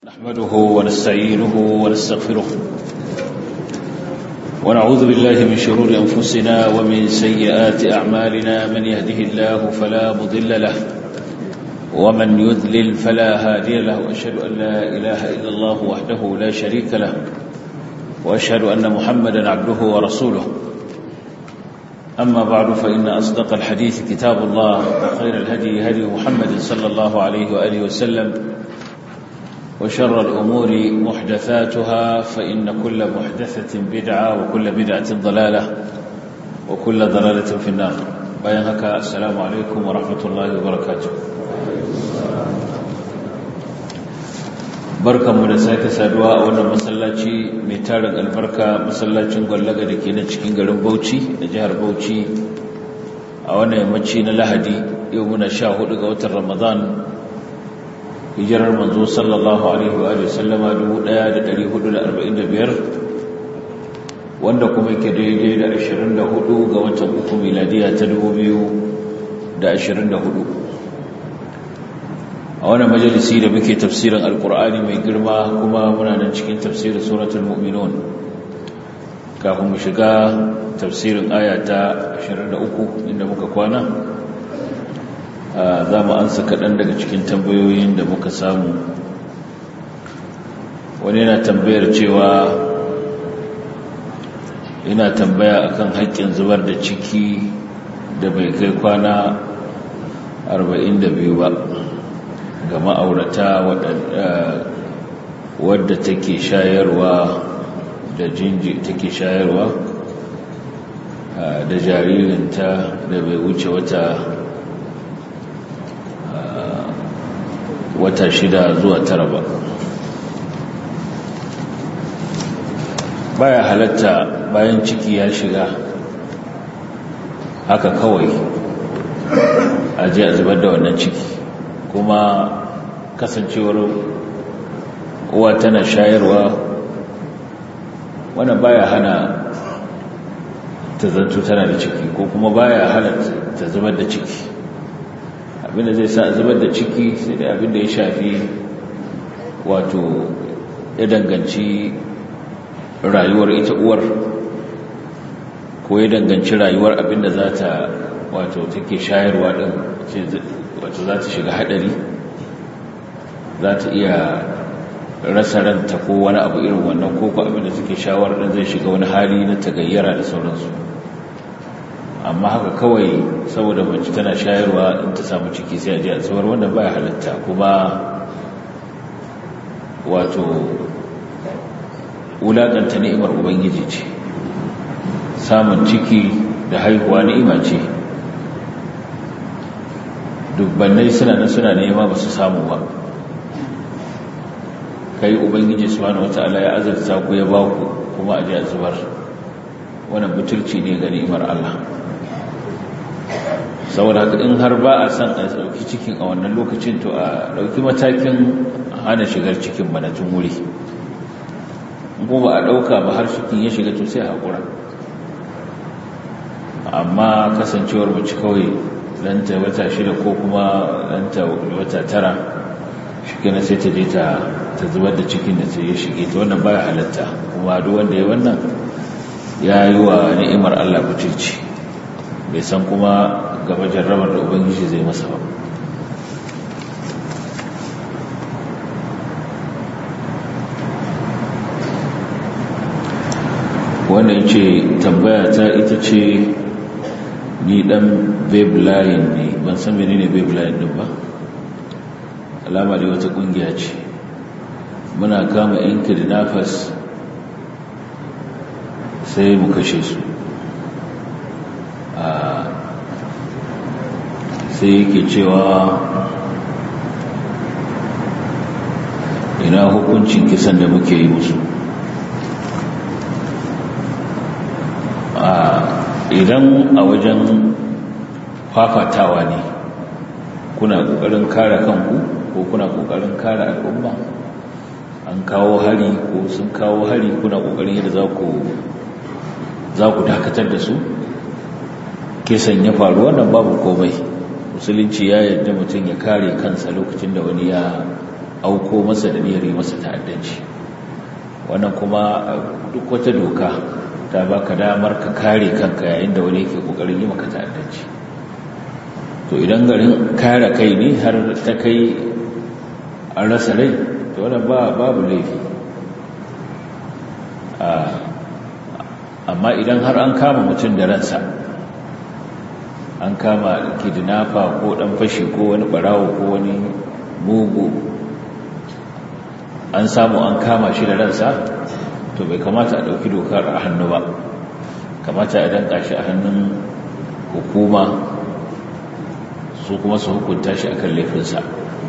نحمده ونستعينه ونستغفره ونعوذ بالله من شرور أنفسنا ومن سيئات أعمالنا من يهده الله فلا مضل له ومن يذلل فلا هادي له وأشهد أن لا إله إلا الله وحده لا شريك له وأشهد أن محمدا عبده ورسوله أما بعد فإن أصدق الحديث كتاب الله وخير الهدي هدي محمد صلى الله عليه وآله وسلم وشر الأمور محدثاتها فإن كل محدثة بدعة وكل بدعة ضلالة وكل ضلالة في النار بيانك السلام عليكم ورحمة الله وبركاته barkanmu da sake saduwa a wannan masallaci mai tarin albarka masallacin gwallaga da ke na cikin garin bauchi da jihar bauchi a wannan yammaci na lahadi yau muna sha hudu ga watan ramadan hijirar manzo sallallahu alaihi wa sallama 1445 wanda kuma yake daidai da 24 ga watan uku miladiya ta 2024 a wannan majalisi da muke tafsirin alkur'ani mai girma kuma muna nan cikin tafsirin suratul mu'minun kafin mu shiga tafsirin aya ta 23 inda muka kwana za mu ansa kaɗan daga cikin tambayoyin da muka samu wani yana tambayar cewa yana tambaya akan haƙƙin zubar da ciki da bai kai kwana 42 ba ga ma'aurata wadda take shayarwa da jinji take shayarwa da jaririnta da bai wuce wata wata shida zuwa tara ba baya halatta bayan ciki ya shiga haka kawai a je a zubar da wannan ciki kuma kasancewar uwa tana shayarwa wannan baya hana ta zanto tana da ciki ko kuma baya hana ta zubar da ciki abinda zai sa zubar da ciki sai da abinda ya shafi wato ya danganci rayuwar ita uwar ko ya danganci rayuwar abinda za ta wato take shayarwa din wato za ta shiga hadari za ta iya rasa ranta ko wani abu irin wannan ko ko abinda suke shawar din zai shiga wani hali na tagayyara da sauransu amma haka kawai saboda mace tana shayarwa in ta samu ciki sai a ji a tsawar wannan baya halatta kuma wato wulaƙanta ni'imar ubangiji ce samun ciki da haihuwa ni'ima ce dubbannai suna nan suna nema ba su samu ba kai ubangiji subhanahu wata'ala ya azurta ku ya ba ku kuma a ji a zubar wannan butulci ne ga ni'imar Allah saboda haka in har ba a san a ɗauki cikin a wannan lokacin to a ɗauki matakin hana shigar cikin manatun wuri kuma a ɗauka ba har cikin ya shiga to sai haƙura amma kasancewar mace kawai ɗanta wata shida ko kuma ɗanta wata tara shi na sai ta je ta zubar da cikin da sai ya shige ta wannan baya halatta kuma duk wanda ya wannan ya yi wa ni'imar Allah butulci bai san kuma gaba jarrabar da ubangiji zai masa ba wannan ce tambaya ta ita ce ni dan babelayin ne ban san menene babelayin din ba alama da wata kungiya ce muna kama yan kidnappers sai mu kashe su sai yake cewa ina hukuncin kisan da muke yi musu idan a wajen fafatawa ne kuna kokarin kare kanku ko kuna kokarin kare al'umma an kawo hari ko sun kawo hari kuna kokarin yadda za ku za ku dakatar da su kisan ya faru wannan babu komai musulunci ya yarda mutum ya kare kansa lokacin da wani ya auko masa da niyyar yi masa ta'addanci wannan kuma duk wata doka ta baka damar ka kare kanka yayin da wani yake kokarin yi maka ta'addanci to idan garin kare kai ne har ta kai an rasa rai to wannan ba babu laifi amma idan har an kama mutum da ransa an kama kidnapper ko dan fashi ko wani barawo ko wani mugu an samu an kama shi da ransa to bai kamata a ɗauki dokar a hannu ba kamata a danka shi a hannun hukuma su kuma su hukunta shi akan laifinsa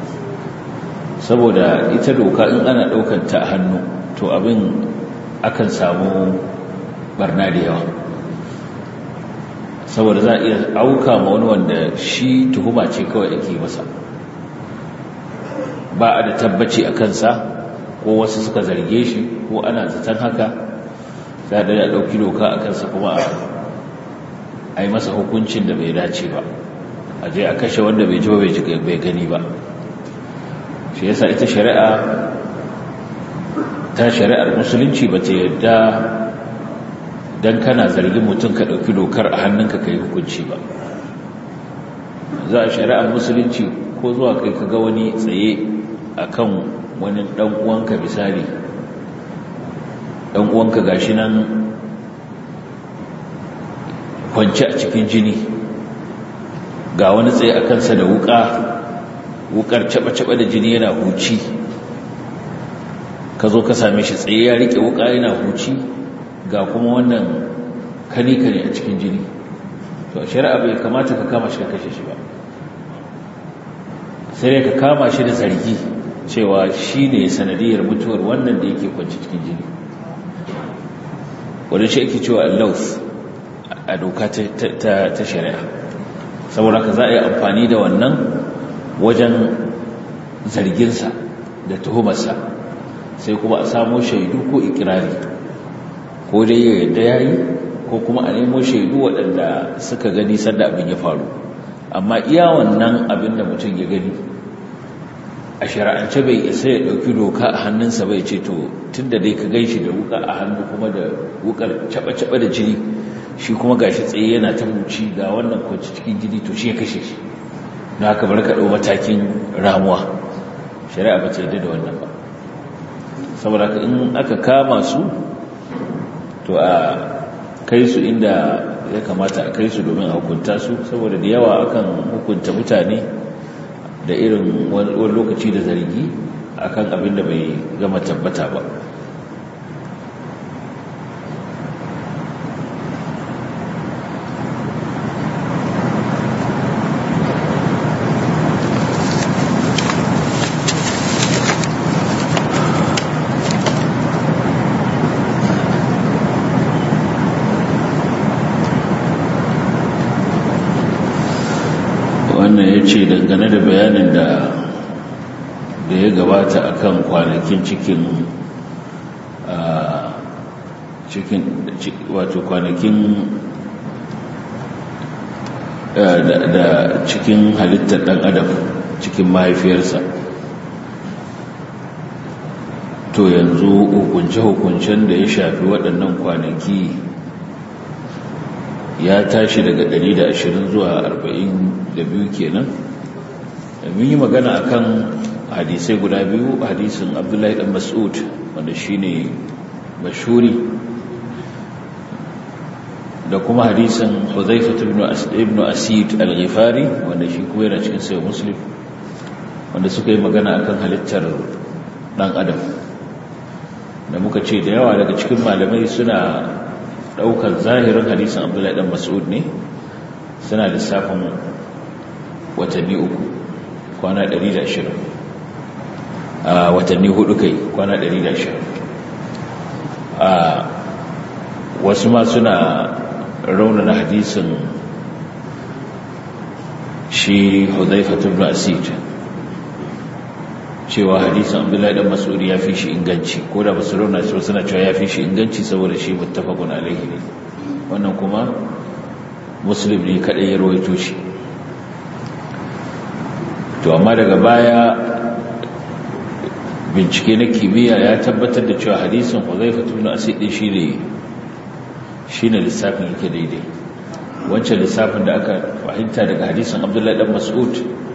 saboda ita doka in ana ɗaukanta a hannu to abin akan samu barna da yawa saboda za a iya auka ma wani wanda shi tuhuma ce kawai ake masa ba a da tabbaci a kansa ko wasu suka zarge shi ko ana zaton haka za a da ɗauki doka a kansa kuma a yi masa hukuncin da bai dace ba a je a kashe wanda bai ji ba bai gani ba shi yasa ita shari'a ta shari'ar musulunci ba ta yadda don kana zargin mutum ka ɗauki dokar a hannunka ka yi hukunci ba za a shari'ar musulunci ko zuwa kai ka ga wani tsaye a kan wani ɗan'uwanka misali ɗan'uwanka ga shi nan kwanci a cikin jini ga wani tsaye a kansa da wuka wukar caba-caba da jini yana huci ka zo ka same shi tsaye ya rike wuka yana huci ga kuma wannan kane-kane a cikin jini to shari'a bai kamata ka kama shi ka kashe shi ba sai dai ka kama shi da zargi cewa shi ne sanadiyar mutuwar wannan da yake kwanci cikin jini wadda shi ake cewa allaus a doka ta shari'a saboda ka za a yi amfani da wannan wajen zarginsa da tuhumarsa sai kuma a samo shaidu ko ikirari ko dai ya yadda ya yi ko kuma a nemo shaidu waɗanda suka gani sanda abin ya faru amma iya wannan abin da mutum ya gani a shari'ance bai isa ya ɗauki doka a hannunsa bai ce to tun da dai ka gan shi da wuka a hannu kuma da wukar caɓa-caɓa da jini shi kuma ga shi tsaye yana ta huci ga wannan kwanci cikin jini to shi ya kashe shi na haka bar ka ɗau matakin ramuwa shari'a ba ta yadda da wannan ba saboda haka in aka kama su to a kai su inda ya kamata a kai su domin a hukunta su saboda da yawa akan hukunta mutane da irin wani lokaci da zargi akan abin da bai gama tabbata ba wannan ya ce dangane da bayanin da da ya gabata akan kwanakin cikin cikin wato kwanakin da cikin halittar dan adam cikin mahaifiyarsa to yanzu hukunce-hukuncen da ya shafi waɗannan kwanaki ya tashi daga 120 zuwa 42 kenan mun yi magana akan hadisai guda biyu hadisin abdullahi dan mas'ud wanda shine mashhuri da kuma hadisin huzaifa ibn asid al-ghifari wanda shi kuma yana cikin sayo muslim wanda suka yi magana akan halittar dan adam da muka ce da yawa daga cikin malamai suna daukar zahirin hadisin abdullahi dan mas'ud ne suna lissafin watanni uku kwana 120 a watanni hudu kai kwana 120 a wasu ma suna raunana hadisin shi hudhaifatu ibn asid cewa hadisin abdullahi dan mas'ud ya fi shi inganci ko da basu rauna shi suna cewa ya fi shi inganci saboda shi muttafaqun alaihi ne wannan kuma muslim ne kadai ya rawaito shi to amma daga baya bincike na kimiyya ya tabbatar da cewa hadisin huzaifa ibn asid din shine shine lissafin yake daidai wancan lissafin da aka fahimta daga hadisin abdullahi dan mas'ud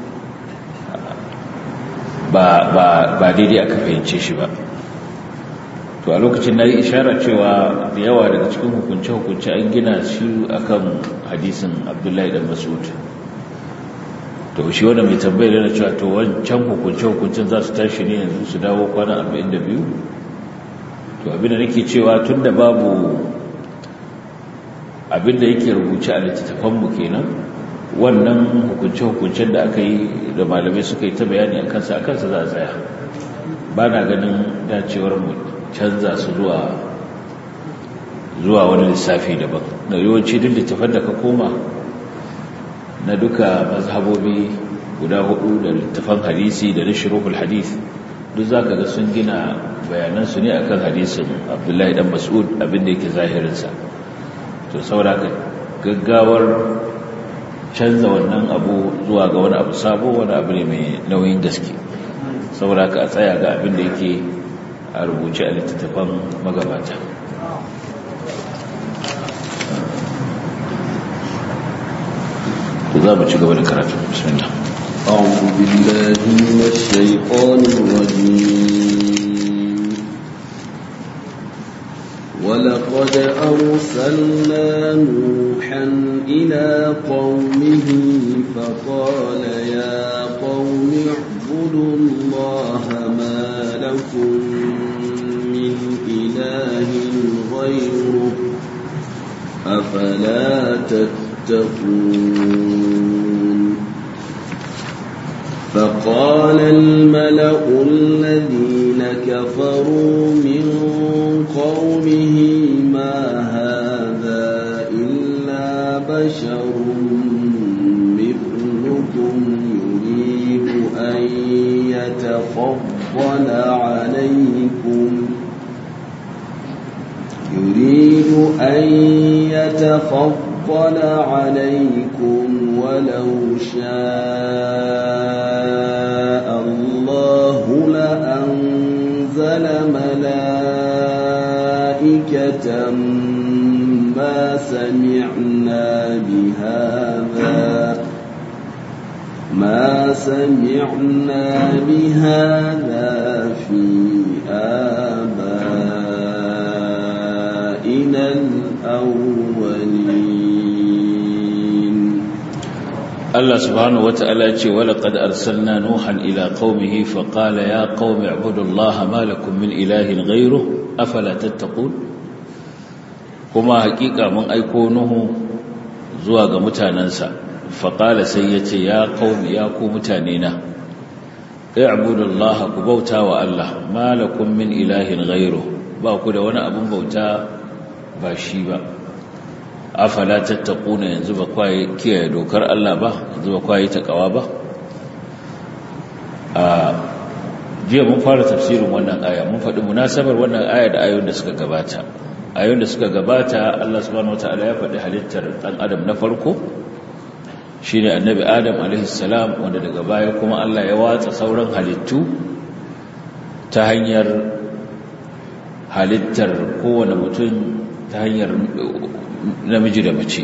ba ba ba daidai aka fahimce shi ba to a lokacin na yi ishara cewa da yawa daga cikin hukunce-hukunce an gina shi akan hadisin abdullahi dan mas'ud to shi wanda mai tambayar yana cewa to wancan hukunce-hukuncen za su tashi ne yanzu su dawo kwana 42 to abinda nake cewa tun da babu abinda yake rubuce a littattafanmu kenan wannan hukunce-hukuncen da aka yi da malamai suka yi ta bayani a kansa a kansa za a tsaya ba na ganin dacewar mu canza su zuwa zuwa wani lissafi daban da yawanci duk littafan da ka koma na duka mazhabobi guda hudu da littafan hadisi da na shirukul hadis duk za ka ga sun gina bayanansu ne akan hadisin abdullahi dan mas'ud abinda yake zahirinsa to sauraka gaggawar canza wannan abu zuwa ga wani abu sabo wani abu ne mai nauyin gaske sauraka a tsaya ga abinda yake a rubuce a littattafan magabata za mu ci gaba da karatu bismillah أعوذ بالله من الشيطان الرجيم ولقد أرسلنا نوحا إلى قومه فقال يا قوم اعبدوا الله ما لكم من إله غيره أفلا تتقون فقال الملأ الذين كفروا من قومه ما هذا إلا بشر مثلكم يريد أن يتفضل عليكم يريد أن يتفضل عليكم ولو شاء الله لأنزل ملائكة ما سمعنا بهذا ما سمعنا بهذا في آبائنا الأولين Allah subhanahu wata'ala ce wala qad arsalna nuhan ila qaumihi fa qala ya qaumi ibudullaha ma lakum min ilahin ghayruhu afala tattaqun kuma hakika mun aiko nuhu zuwa ga mutanansa fa qala sai yace ya qaumi ya ku mutane na ibudullaha ku bauta wa Allah ma lakum min ilahin ghayruhu ba ku da wani abun bauta ba shi ba afala tattaquna yanzu ba kwaye kiyaye dokar Allah ba yanzu ba kwaye takawa ba a jiya mun fara tafsirin wannan aya mun faɗi munasabar wannan aya da ayoyin da suka gabata ayoyin da suka gabata Allah subhanahu wataala ya faɗi halittar ɗan adam na farko shine annabi adam alaihi salam wanda daga baya kuma Allah ya watsa sauran halittu ta hanyar halittar kowane mutum ta hanyar namiji da mace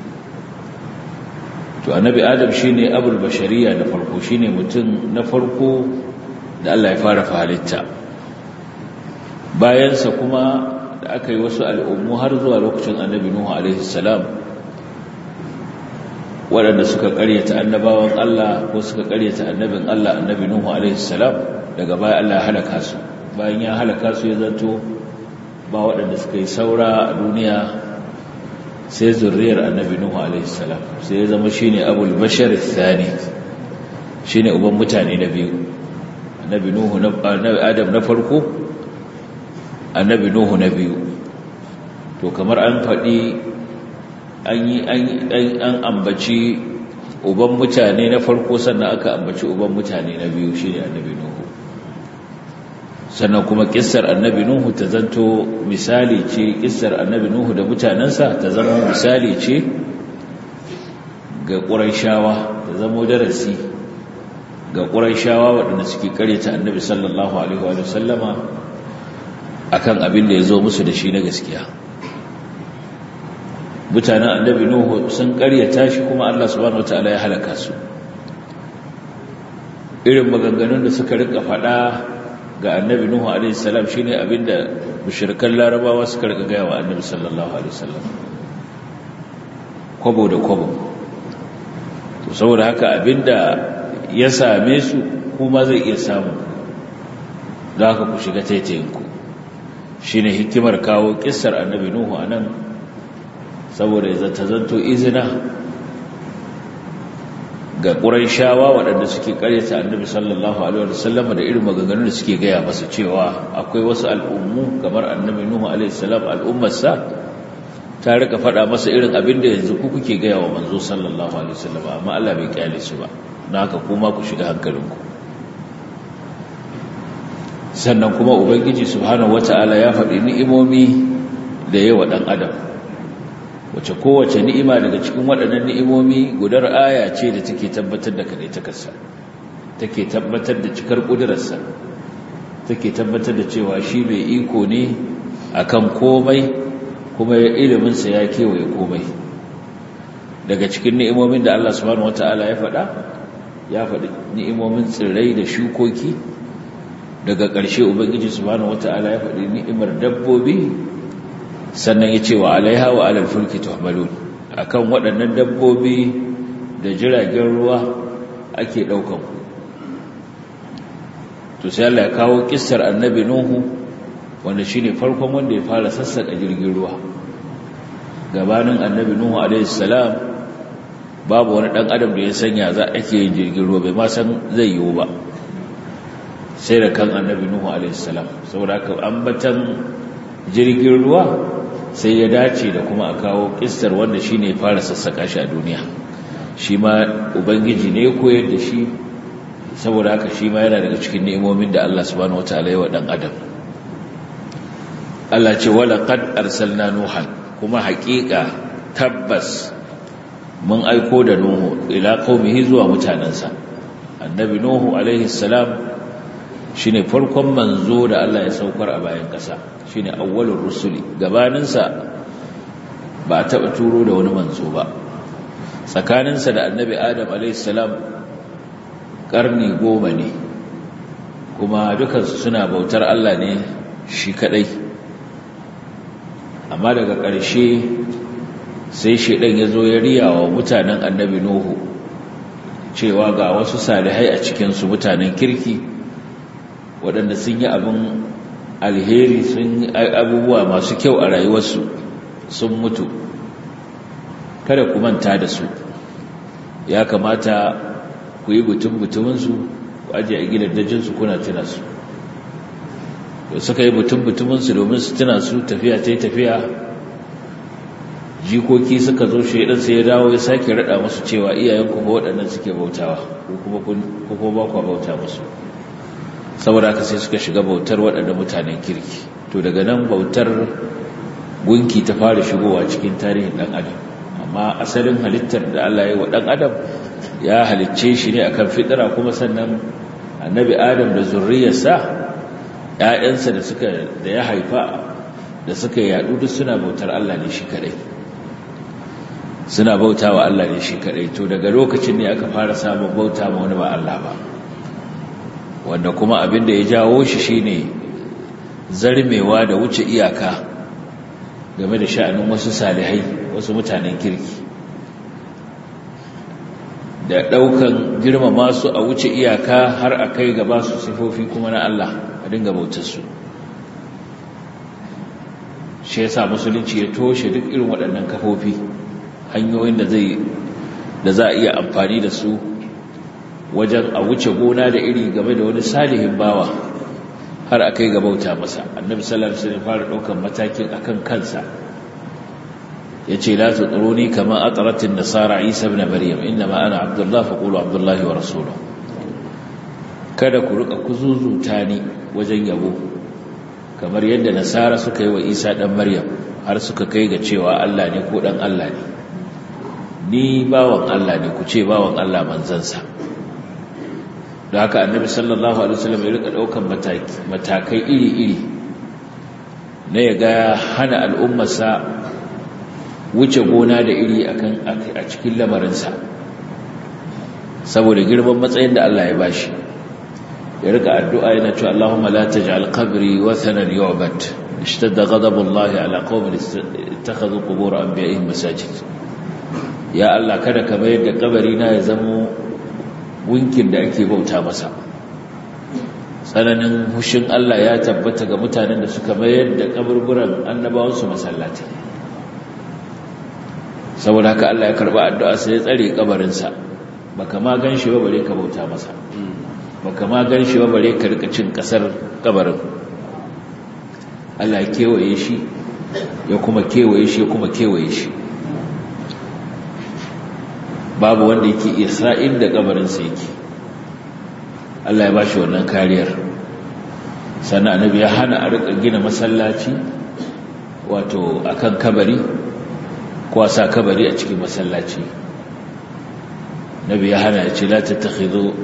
to annabi adam shine abul bashariya na farko shine mutum na farko da Allah ya fara halitta bayansa kuma da aka yi wasu al'ummu har zuwa lokacin annabi nuhu alaihi salam waɗanda suka ƙaryata annabawan Allah ko suka ƙaryata annabin Allah annabi nuhu alaihi salam daga baya Allah ya halaka su bayan ya halaka su ya zanto ba waɗanda suka yi saura a duniya sai zurriyar annabi nuhu alaihi salam sai ya zama shine abul bashar thani shine uban mutane na biyu annabi nuhu na annabi adam na farko annabi nuhu na biyu to kamar an faɗi an yi an ambaci uban mutane na farko sannan aka ambaci uban mutane na biyu shine annabi nuhu sannan kuma kissar annabi nuhu ta zanto misali ce kissar annabi nuhu da mutanensa ta zama misali ce ga ƙuraishawa ta zama darasi ga ƙuraishawa waɗanda suke karyata annabi sallallahu alaihi wa sallama akan abin da ya zo musu da shi na gaskiya mutanen annabi nuhu sun karyata shi kuma Allah subhanahu wataala ya halaka su irin maganganun da suka rika faɗa ga annabi nuhu alaihi salam shine abinda mushrikan larabawa suka rika gaya wa annabi sallallahu alaihi wasallam kwabo da kwabo to saboda haka abinda ya same su kuma zai iya samu da haka ku shiga taitayinku shine hikimar kawo kissar annabi nuhu anan saboda ya zata zanto izina ga shawa waɗanda suke ƙaryata annabi sallallahu alaihi wasallam da irin maganganun da suke gaya masa cewa akwai wasu al'ummu kamar annabi nuhu alaihi salam al'ummarsa ta rika faɗa masa irin abin da yanzu ku kuke gaya wa manzo sallallahu alaihi wasallam amma Allah bai kyale su ba na haka kuma ku shiga hankalinku sannan kuma ubangiji subhanahu wataala ya faɗi ni'imomi da yawa ɗan adam wace kowace ni'ima daga cikin waɗannan ni'imomi gudar aya ce da take tabbatar da kaɗai takarsa take tabbatar da cikar ƙudurarsa take tabbatar da cewa shi mai iko ne akan komai kuma iliminsa ya kewaye komai daga cikin ni'imomin da Allah subhanahu wata'ala ya faɗa ya faɗi ni'imomin tsirrai da shukoki daga ƙarshe ubangiji subhanahu wata'ala ya faɗi ni'imar dabbobi sannan ya ce wa alaiha wa alal fulki tuhmalun akan waɗannan dabbobi da jiragen ruwa ake ɗaukan ku to sai Allah ya kawo kissar annabi nuhu wanda shine farkon wanda ya fara sassaka jirgin ruwa gabanin annabi nuhu alaihi salam babu wani dan adam da ya sanya za ake yin jirgin ruwa bai ma san zai yiwu ba sai da kan annabi nuhu alaihi salam saboda haka ambatan jirgin ruwa sai ya dace da kuma a kawo kistar wanda shi ne fara sassaka shi a duniya shi ma ubangiji ne koyar da shi saboda haka shi ma yana daga cikin ne'imomin da Allah subhanahu wataala ya wa dan adam Allah ce wala qad arsalna nuhan kuma haƙiƙa tabbas mun aiko da nuhu ila qaumihi zuwa mutanansa annabi nuhu alaihi salam shine farkon manzo da Allah ya saukar a bayan ƙasa shine awwalur rusuli gabaninsa ba a taɓa turo da wani manzo ba tsakaninsa da annabi adam alaihissalam ƙarni goma ne kuma dukansu suna bautar Allah ne shi kaɗai amma daga ƙarshe sai shaidan ya zo ya riya wa mutanen annabi nuhu cewa ga wasu salihai a cikinsu mutanen kirki waɗanda sun yi abin alheri sun abubuwa masu kyau a rayuwarsu sun mutu kada ku manta da su ya kamata ku yi butun-butuminsu ku ajiye a gidan dajinsu kuna tuna su da suka yi butun-butuminsu domin su tuna su tafiya ta yi tafiya jikoki suka zo shaidan sai ya dawo ya sake rada musu cewa iyayenku ba waɗannan suke bautawa ko kuma ba ku bauta musu saboda haka sai suka shiga bautar waɗanda mutanen kirki to daga nan bautar gunki ta fara shigowa cikin tarihin ɗan adam amma asalin halittar da Allah ya yi wa ɗan adam ya halicce shi ne akan fitira kuma sannan annabi adam da zurriyarsa ‘ya'yansa da suka da ya haifa da suka yaɗu duk suna bautar Allah ne shi kaɗai suna bauta wa Allah ne shi kaɗai to daga lokacin ne aka fara samun bauta ma wani ba Allah ba wanda kuma abin da ya jawo shi shine zarmewa da wuce iyaka game da sha'anin wasu salihai wasu mutanen kirki da ɗaukan girmama su a wuce iyaka har a kai gaba su sifofi kuma na Allah a dinga bautar su shi yasa musulunci ya toshe duk irin waɗannan kafofi hanyoyin da zai da za a iya amfani da su wajen a wuce gona da iri game da wani salihin bawa har a kai ga bauta masa annabi sallallahu alaihi wasallam fara daukan matakin akan kansa yace la tutruni kama atratin nasara isa ibn maryam inma ana abdullah faqulu abdullah wa rasuluhu kada ku rika kuzuzuta ni wajen yabo kamar yadda nasara suka yi wa isa dan maryam har suka kai ga cewa Allah ne ko dan Allah ne ni bawan Allah ne ku ce bawan Allah manzansa da haka annabi sallallahu alaihi wasallam ya rika daukan matakai iri-iri na ya ga hana al'ummarsa wuce gona da iri akan a cikin lamarinsa saboda girman matsayin da Allah ya bashi ya rika addu'a yana cewa Allahumma la taj'al qabri wathanan yu'bad ishtadda ghadabullahi ala qaumin ittakhadhu qubur anbiya'ihim masajid ya Allah kada ka mayar da kabari na ya zama gunkin da ake bauta masa tsananin hushin Allah ya tabbata ga mutanen da suka mayar da kaburburan annabawansu masallatai saboda haka Allah ya karba addu'a sai ya tsare kabarinsa baka ma ganshi ba bare ka bauta masa baka ma ganshi ba bare ka rika cin kasar kabarin Allah ya kewaye shi ya kuma kewaye shi ya kuma kewaye shi babu wanda yake iya sa'in da kabarinsa yake Allah ya ba shi wannan kariyar sannan annabi ya hana a rika gina masallaci wato akan kabari ko a sa kabari a cikin masallaci nabi ya hana ya ce la tattakhidhu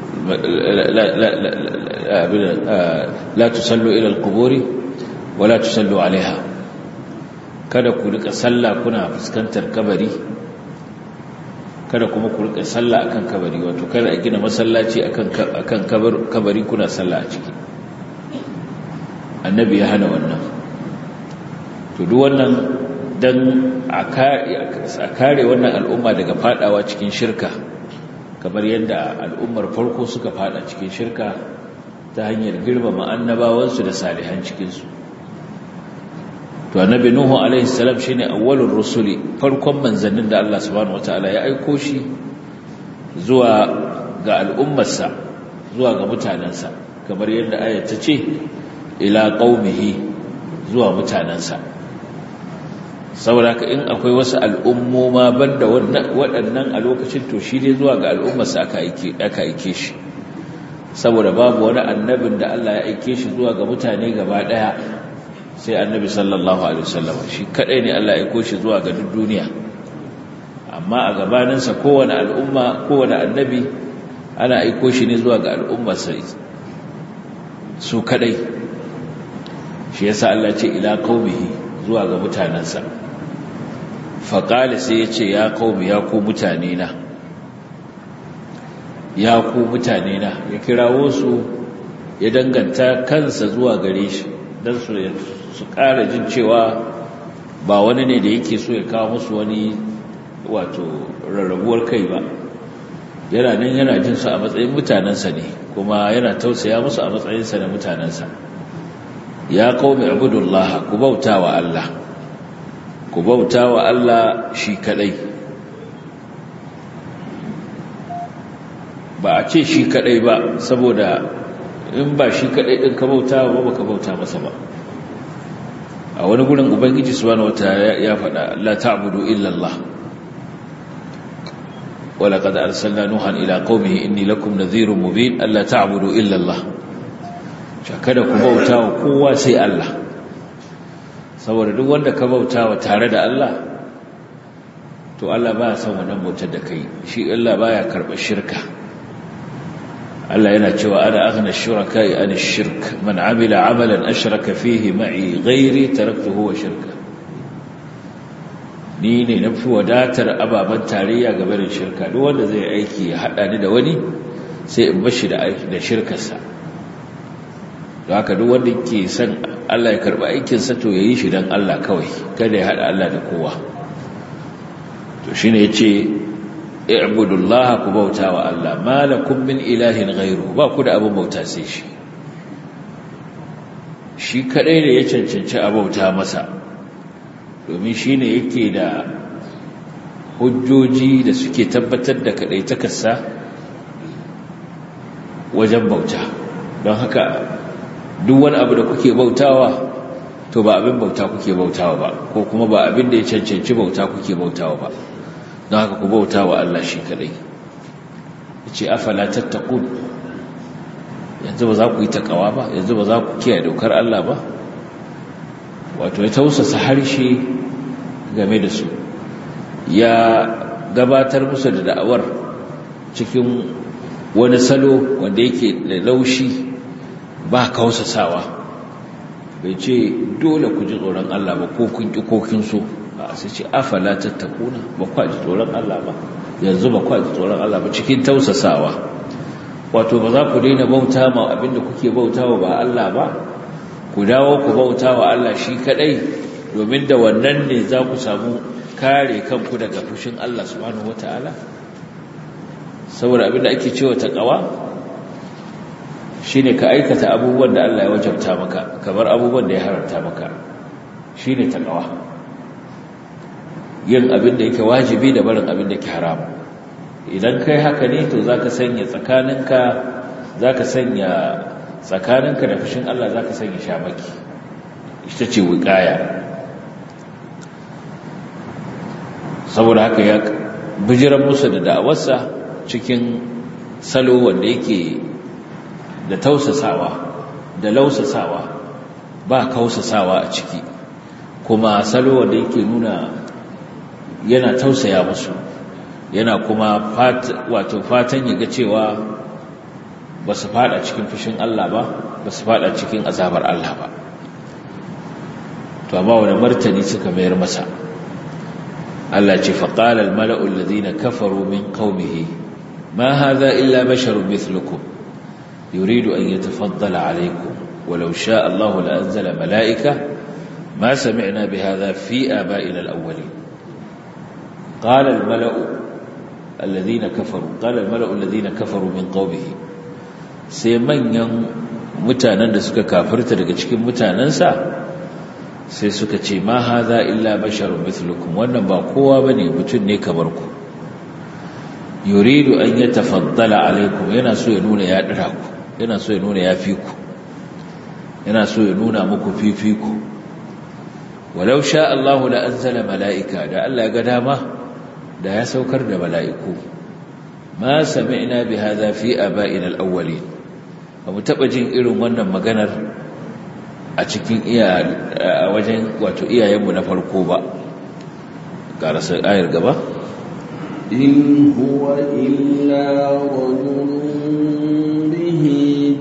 la tusallu ila al-quburi wa la tusallu alaiha kada ku rika sallah kuna fuskantar kabari kada kuma ku rika sallah akan kabari wato kada a gina masallaci akan akan kabari kuna sallah a ciki annabi ya hana wannan to duk wannan dan a kare wannan al'umma daga fadawa cikin shirka kamar yadda al'ummar farko suka fada cikin shirka ta hanyar girmama annabawansu da salihan cikinsu to annabi nuhu alaihi salam shine awwalur rusuli farkon manzannin da Allah subhanahu wataala ya aiko shi zuwa ga al'ummarsa zuwa ga mutanansa kamar yadda ayat ta ce ila qaumihi zuwa mutanansa saboda ka in akwai wasu al'ummoma banda waɗannan a lokacin to shi dai zuwa ga al'ummarsa aka aike shi saboda babu wani annabin da Allah ya aike shi zuwa ga mutane gaba ɗaya sai annabi sallallahu alaihi wasallam shi kadai ne Allah ya aiko shi zuwa ga duk duniya amma a gabaninsa kowane al'umma kowane annabi ana aiko shi ne zuwa ga al'ummarsa su kadai shi yasa Allah ce ila qaumihi zuwa ga mutanansa faqala sai ya ce ya qaumi ya ku mutane na ya ku mutane na ya kirawo su ya danganta kansa zuwa gare shi dan su su ƙara jin cewa ba wani ne da yake so ya kawo musu wani wato rarrabuwar kai ba yana nan yana jin su a matsayin mutanensa ne kuma yana tausaya musu a matsayinsa da mutanensa ya qaumi ibudullah ku bauta wa Allah ku bauta wa Allah shi kadai ba a ce shi kadai ba saboda in ba shi kadai din ka bauta ba baka bauta masa ba a wani gurin ubangiji subhanahu wataala ya faɗa la ta'budu illa Allah ولقد أرسلنا نوحا إلى قومه إني لكم نذير مبين ألا تعبدوا إلا الله kada ku bauta wa kowa sai Allah saboda duk wanda ka bauta wa tare da Allah to Allah ba son wannan bautar da kai shi Allah baya karɓar shirka Allah yana cewa ana aghna shuraka'i an shirk man amila amalan ashraka fihi ma'i ghairi taraktuhu wa shirka ni ne na fi wadatar ababen tarayya game da shirka duk wanda zai aiki ya haɗa ni da wani sai in bashi da shirkarsa don haka duk wanda ke son Allah ya karɓi aikinsa to ya yi shi don Allah kawai kada ya haɗa Allah da kowa to shi ne ya ce i'budullah ku bauta wa Allah malakum min ilahin ghairu ba ku da abin bauta sai shi shi kadai ne ya cancanci a bauta masa domin shi ne yake da hujjoji da suke tabbatar da kaɗaitakarsa wajen bauta don haka duk wani abu da kuke bautawa to ba abin bauta kuke bautawa ba ko kuma ba abin da ya cancanci bauta kuke bautawa ba don haka ku bautawa Allah shi kaɗai ce afala tattakun yanzu ba za ku yi takawa ba yanzu ba za ku kiyaye dokar Allah ba wato ya tausasa harshe game da su ya gabatar musu da da'awar cikin wani salo wanda yake da laushi ba kausasawa bai ce dole ku ji tsoron Allah ba ko kun ki ko kin so a sai ce afala tattakuna ba ku ji tsoron Allah ba yanzu ba ku ji tsoron Allah ba cikin tausasawa wato ba za ku daina bauta ma abinda kuke bautawa ba Allah ba ku dawo ku bautawa Allah shi kadai domin da wannan ne za ku samu kare kanku daga fushin Allah subhanahu wataala saboda abinda ake cewa taqwa shine ka aikata abubuwan da Allah ya wajabta maka kamar abubuwan da ya haramta maka shine taqwa yin abin da yake wajibi da barin abin da yake haram idan kai haka ne to zaka sanya tsakaninka zaka sanya tsakaninka da fushin Allah zaka sanya shamaki ita ce wiqaya saboda haka ya bijiran musu da da'awarsa cikin salo wanda yake da tausasawa da lausasawa ba kausasawa a ciki kuma salo wanda yake nuna yana tausaya musu yana kuma wato fatan yaga cewa ba su fada cikin fushin Allah ba ba su fada cikin azabar Allah ba to amma wani martani suka mayar masa Allah ce faqala al-mala'u alladhina kafaru min qaumihi ma hadha illa basharun mithlukum yuridu an yatafaddala alaykum walau sha'a Allah la anzala mala'ika ma sami'na bihadha fi aba'ina al-awwalin qala al-mala'u alladhina kafaru qala al-mala'u alladhina kafaru min qaumihi sai manyan mutanen da suka kafirta daga cikin mutanensa sai suka ce ma haza illa basharun mithlukum wannan ba kowa bane mutum ne kamar ku yuridu an yatafaddala alaikum yana so ya nuna ya dira ku yana so ya nuna ya fi ku yana so ya nuna muku fifiku walau sha Allahu la anzala malaika da Allah ya ga dama da ya saukar da mala'iku ma sami'na bi hadha fi aba'ina al-awwalin ba mu taɓa jin irin wannan maganar a cikin iya a wajen wato iyayenmu na farko ba ƙarasar ayar gaba in huwa illa rajulun bihi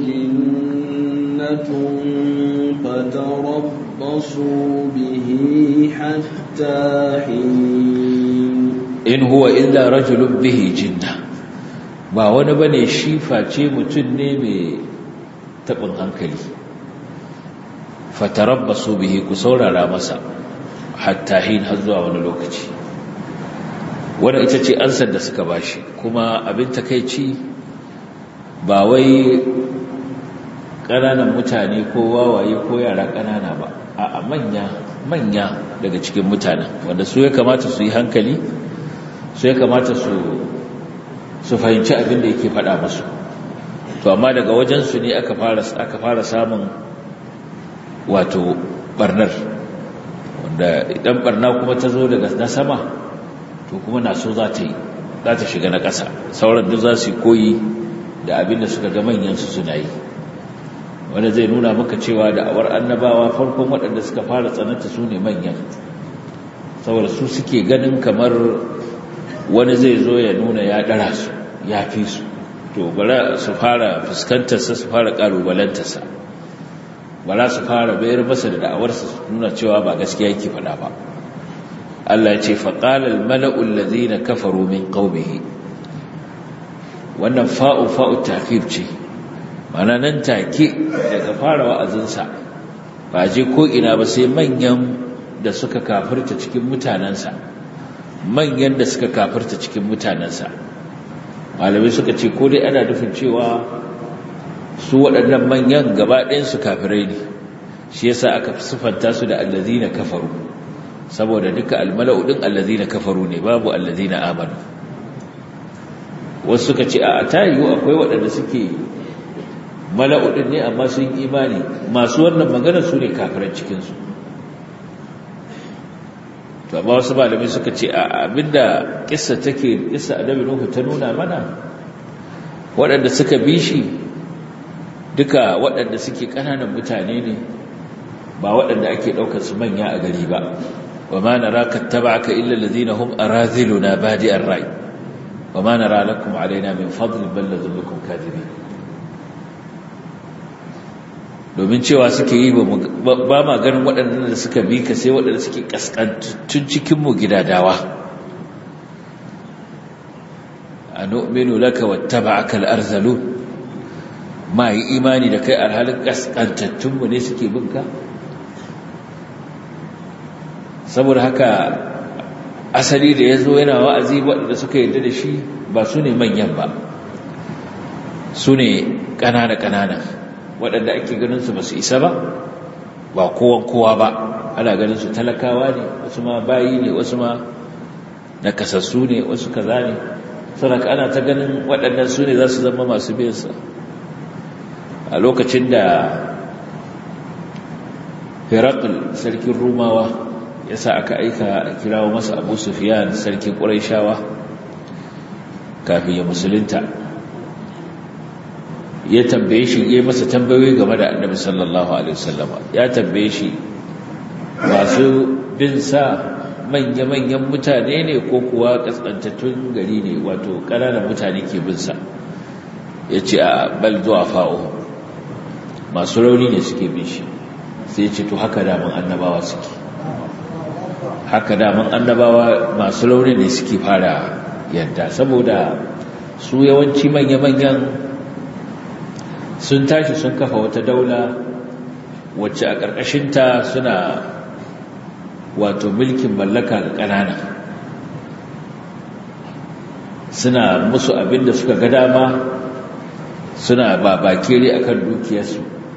jinnatun fatarabbasu bihi hatta hin in huwa illa rajulun bihi jinna ba wani bane shi face mutum ne mai taɓin hankali fatarabbasu bihi ku saurara masa hatta hin har zuwa wani lokaci wanda ita ce ansar da suka bashi kuma abin takeici ba wai ƙananan mutane ko wawaye ko yara ƙanana ba a manya manya daga cikin mutanen wanda su ya kamata su yi hankali su ya kamata su su fahimci abin da yake faɗa musu to amma daga wajensu ne aka fara aka fara samun wato barnar wanda idan barna kuma ta zo daga na sama to kuma na so za ta yi za ta shiga na ƙasa sauran duk za su yi koyi da abin da suka ga manyansu suna yi wanda zai nuna maka cewa da awar annabawa farkon waɗanda suka fara tsananta su ne manyan saboda su suke ganin kamar wani zai zo ya nuna ya ɗara su ya fi su to bara su fara fuskantarsa su fara ƙalubalantarsa bara su fara bayar masa da da'awarsa su nuna cewa ba gaskiya yake faɗa ba Allah ya ce faƙalar mala'ul lazina kafaru min ƙaumihi wannan fa'u fa'u tafif ce mana nan take daga fara wa'azinsa ba je ko ina ba sai manyan da suka kafirta cikin mutanensa manyan da suka kafirta cikin mutanensa malamai suka ce ko dai ana nufin cewa su waɗannan manyan gaba ɗayansu kafirai ne shi yasa aka sifanta su da allazina kafaru saboda duka almala'u din allazina kafaru ne babu allazina amanu wasu suka ce a tayiyu akwai waɗanda suke mala'u din ne amma sun imani masu wannan magana su ne kafiran cikinsu to amma wasu malamai suka ce a abinda kissa take kissa annabi nuhu ta nuna mana waɗanda suka bi shi duka waɗanda suke ƙananan mutane ne ba waɗanda ake ɗaukar su manya a gari ba wa ma naraka taba'aka illa alladhina hum araziluna badi'ar ra'i wa ma nara lakum alaina min fadl bal ladhunnukum kadhibin domin cewa suke yi ba ma ganin waɗannan da suka bi ka sai waɗanda suke ƙasƙantattun cikinmu gidadawa a nominu laka wata ba aka al'arzalu ma yi imani da kai alhalin ƙasƙantattunmu ne suke binka saboda haka asali da ya zo yana wa'azi waɗanda suka yarda da shi ba su ne manyan ba su ne ƙanana-ƙanana waɗanda ake ganinsu ba su isa ba ba kowan kowa ba ana ganinsu talakawa ne wasu ma bayi ne wasu ma nakasassu ne wasu kaza ne saboda ana ta ganin waɗannan su ne za su zama masu biyansa a lokacin da herakl sarkin rumawa ya sa aka aika a kirawo masa abu sufiyan sarkin ƙuraishawa kafin ya musulunta ya tambaye shi ya masa tambayoyi game da annabi sallallahu alaihi wasallama ya tambaye shi masu bin sa manya-manyan mutane ne ko kuwa kaskantattun gari ne wato ƙananan mutane ke bin sa ya ce a bal zuwa fa'o masu rauni ne suke bin shi sai ce to haka daman annabawa suke haka daman annabawa masu rauni ne suke fara yadda saboda su yawanci manya-manyan sun tashi sun kafa wata daula wacce a ƙarƙashinta suna wato mulkin mallaka ga ƙanana suna musu abin da suka ga dama suna babakere akan dukiyarsu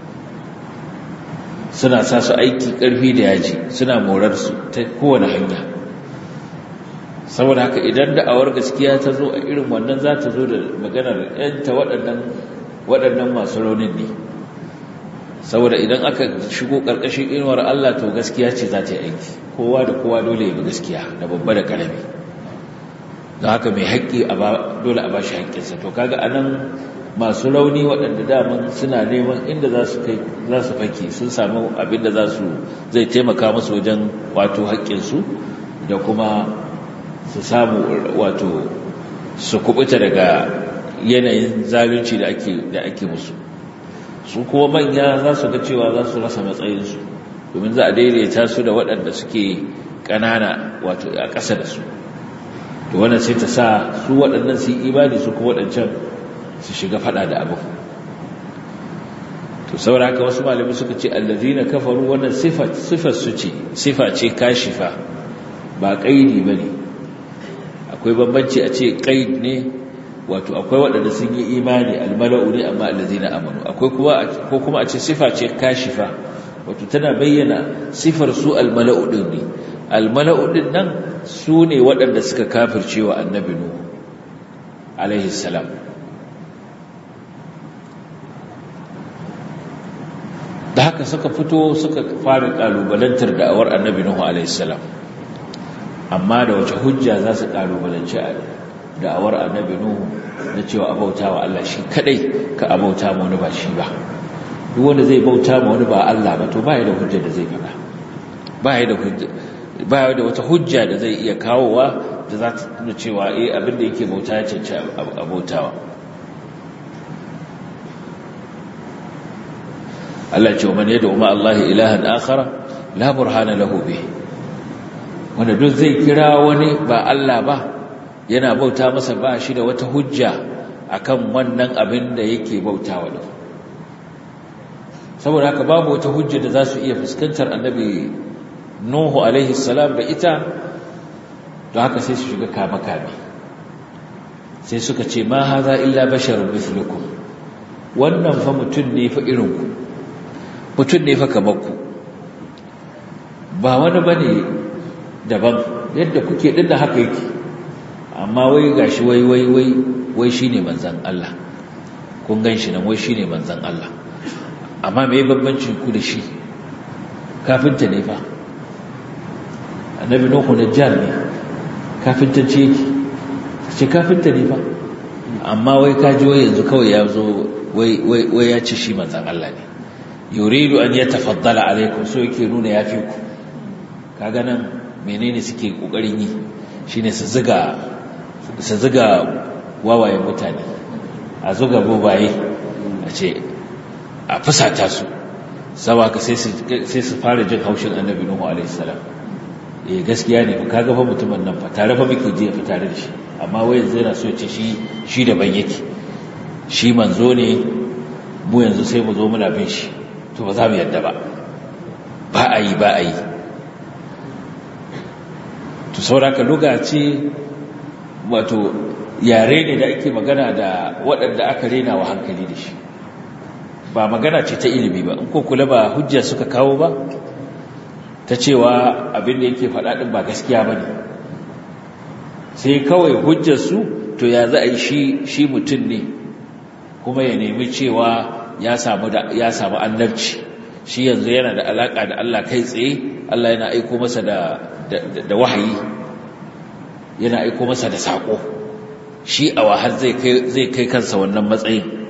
suna sa su aiki ƙarfi da yaji suna morarsu ta kowane hanya saboda haka idan da'awar gaskiya ta zo a irin wannan za ta zo da maganar 'yanta waɗannan waɗannan masu raunin ne saboda idan aka shigo ƙarƙashin inuwar Allah to gaskiya ce za ta yi aiki kowa da kowa dole ya bi gaskiya da babba da ƙarami don haka mai haƙƙi dole a ba shi haƙƙinsa to kaga a nan masu rauni waɗanda daman suna neman inda za su kai za su fake sun samu abin da za su zai taimaka musu wajen wato haƙƙinsu da kuma su samu wato su kubuta daga yanayin zalunci da ake da ake musu su kuma manya za su ga cewa za su rasa matsayinsu domin za a daidaita su da waɗanda suke ƙanana wato a ƙasa da su to wannan sai ta sa su waɗannan su yi imani su kuma waɗancan su shiga faɗa da abu to saboda haka wasu malami suka ce allazina kafaru wannan sifat sifar su ce sifa ce kashifa ba qaidi bane akwai bambanci a ce qaid ne wato akwai waɗanda sun yi imani almala'u ne amma allazina amanu akwai kuma ko kuma a ce sifa ce kashifa wato tana bayyana sifar su almala'u din ne almala'u din nan su ne waɗanda suka kafirce wa annabi nuhu alaihi salam da haka suka fito suka fara kalubalantar da'awar annabi nuhu alaihi salam amma da wace hujja za su kalubalanci da'awar annabi nuhu na cewa abauta wa Allah shi kadai ka abauta ma wani ba shi ba duk wanda zai bauta ma wani ba Allah ba to ba da hujja da zai faɗa ba da hujja ba da wata hujja da zai iya kawowa da za ta nuna cewa eh abin da yake bauta ya cancanci abautawa Allah ce wa man yad'u ma Allah ilahan akhara la burhana lahu bih wanda duk zai kira wani ba Allah ba yana bauta masa ba shi da wata hujja akan wannan abin da yake bautawa da saboda haka babu wata hujja da za su iya fuskantar annabi Nuhu alaihi salam da ita don haka sai su shiga kame-kame sai suka ce ma haza illa basharun mithlukum wannan fa mutum ne fa irinku mutum ne fa kamar ku ba wani bane daban yadda kuke din da haka yake amma wai gashi wai wai wai wai shine manzon Allah kun ganshi nan wai shine manzon Allah amma me bambancin ku da shi kafinta ne fa annabi nuhu najjar ne kafinta ce yake ce kafinta ne fa amma wai kaji wai yanzu kawai ya zo wai wai wai ya ci shi manzon Allah ne yuridu an yatafaddala alaikum so yake nuna yafi ku kaga nan menene suke kokarin yi shine su ziga su zuga wawayen mutane a zuga bobaye a ce a fusata su sawa ka sai su fara jin haushin annabi nuhu alaihi salam eh gaskiya ne ka ga fa mutumin nan fa tare fa muke je fa tare da shi amma wai yanzu yana so ya ce shi shi daban yake shi manzo ne mu yanzu sai mu zo muna bin shi to ba za mu yadda ba ba a yi ba a yi to sauraka lokaci wato yare ne da ake magana da waɗanda aka rena wa hankali da shi ba magana ce ta ilimi ba in ko kula ba hujja suka kawo ba ta cewa abin da yake faɗaɗin ba gaskiya ba ne sai kawai hujjarsu to ya za a yi shi mutum ne kuma ya nemi cewa ya samu annabci shi yanzu yana da alaƙa da Allah kai tsaye Allah yana aiko masa da da wahayi yana aiko masa da saƙo shi a wahar zai kai kansa wannan matsayin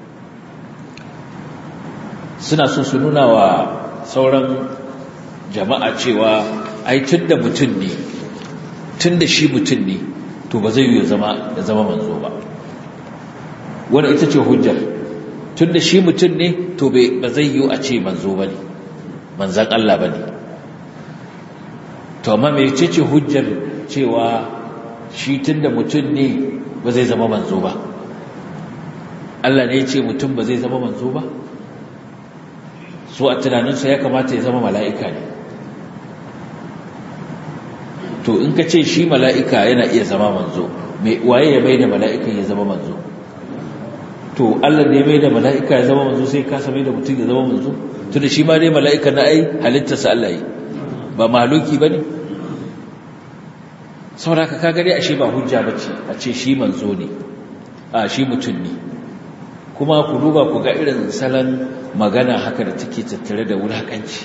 suna so su nuna wa sauran jama'a cewa ai tun da mutum ne tun da shi mutum ne to ba zai yi zama ya zama manzo ba wani ita ce hujjar tun da shi mutum ne to ba zai yi a ce manzo ba ne manzan Allah ba ne to amma mai ce ce hujjar cewa shi tun da mutum ne ba zai zama manzo ba Allah ne ya ce mutum ba zai zama manzo ba so a tunaninsa ya kamata ya zama mala'ika ne to in ka ce shi mala'ika yana iya zama manzo mai waye ya mai da mala'ikan ya zama manzo to Allah ne mai da mala'ika ya zama manzo sai kasa mai da mutum ya zama manzo to da shi ma dai mala'ika na ai halittarsa Allah yi ba mahaluki ba ne sauraka ka gari ashe ba hujja ba ce a ce shi manzo ne a shi mutum ne kuma ku duba ku ga irin salon magana haka da take tattare da wulakanci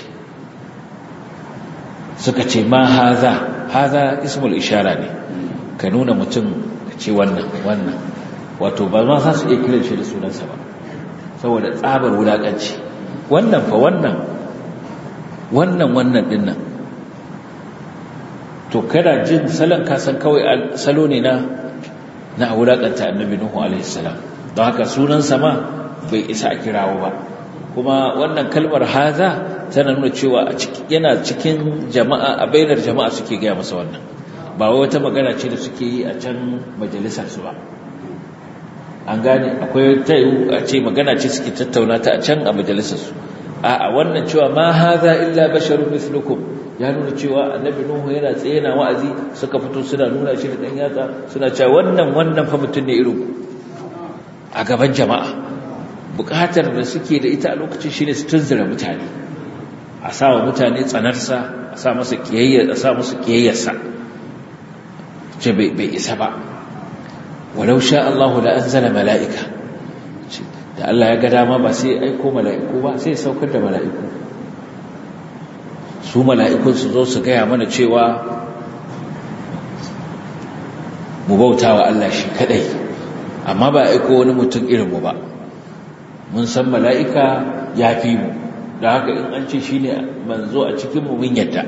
suka ce ma haza haza ismul ishara ne ka nuna mutum ka ce wannan wannan wato ba ma za su iya kiran shi da sunansa ba saboda tsabar wulakanci wannan fa wannan wannan wannan dinnan to kada jin salon kasan kawai salo ne na na wulakanta annabi nuhu alaihi salam don haka sunansa ma bai isa a kirawo ba kuma wannan kalmar haza tana nuna cewa yana cikin jama'a a bainar jama'a suke gaya masa wannan ba wai wata magana ce da suke yi a can majalisar su ba an gane akwai ta yi a ce magana ce suke tattauna ta a can a majalisar su a wannan cewa ma haza illa basharun mislukum ya nuna cewa annabi nuhu yana tsaye na wa'azi suka fito suna nuna shi da dan yatsa suna cewa wannan wannan fa mutun ne irin a gaban jama'a bukatar da suke da ita a lokacin shine su tunzura mutane a sa wa mutane tsanarsa a sa masa kiyayya a sa musu kiyayyarsa ce bai isa ba walau sha Allahu la anzala mala'ika da Allah ya ga dama ba sai aiko mala'iku ba sai saukar da mala'iku su mala'ikun su zo su gaya mana cewa mu bauta wa Allah shi kadai amma ba aiko wani mutum irinmu ba mun san mala'ika ya fi mu da haka in an ce shi ne manzo a cikinmu mun yadda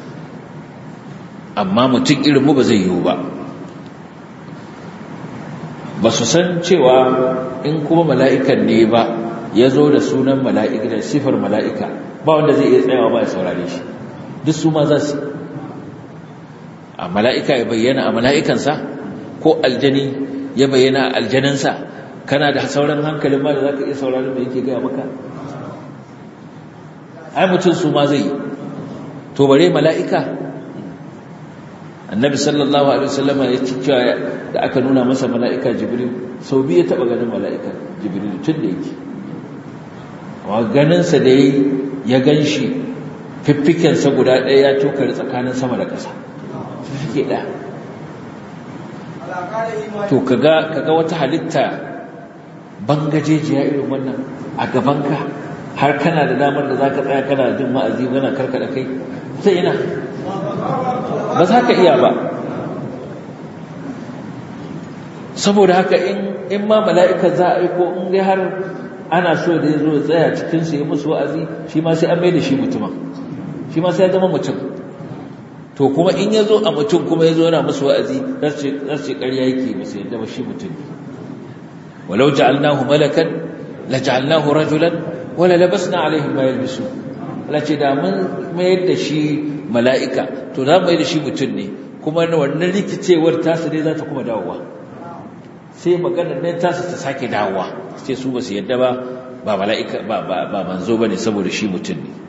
amma mutum irinmu ba zai yiwu ba ba su san cewa in kuma mala'ikan ne ba ya zo da sunan mala'ika da sifar mala'ika ba wanda zai iya tsayawa ba ya saurare shi duk su ma za su a mala'ika ya bayyana a mala'ikansa ko aljani ya bayyana a aljaninsa kana da sauran hankalin ma da za ka iya sauraron da yake gaya maka ai mutum su ma zai to bare mala'ika annabi sallallahu alaihi wasallama ya ci cewa da aka nuna masa mala'ika jibril sau biyu ya taɓa ganin mala'ika jibril tun da yake amma ganinsa da ya gan shi fiffikensa guda ɗaya ya tokari tsakanin sama da ƙasa fiffike ɗaya to kaga kaga wata halitta bangajejiya irin wannan a gabanka har kana da damar da zaka tsaya kana jin ma'azi kana karkada kai sai ina ba za ka iya ba saboda haka in in ma mala'ika za a aiko in dai har ana so da ya zo ya tsaya cikinsu ya musu wa'azi shi ma sai an mai da shi mutumin shi ma sai ya zama mutum to kuma in ya zo a mutum kuma ya zo yana musu wa'azi za su ce ƙarya yake musu yadda ba shi mutum ne walau ja'alnahu malakan la ja'alnahu rajulan wala labasna alaihim ma yalbisu Allah ce da mun mayar da shi mala'ika to za mu yi da shi mutum ne kuma wannan rikicewar tasu ne za ta kuma dawowa sai maganar nan tasu ta sake dawowa sai su ba su yadda ba ba mala'ika ba ba manzo bane saboda shi mutum ne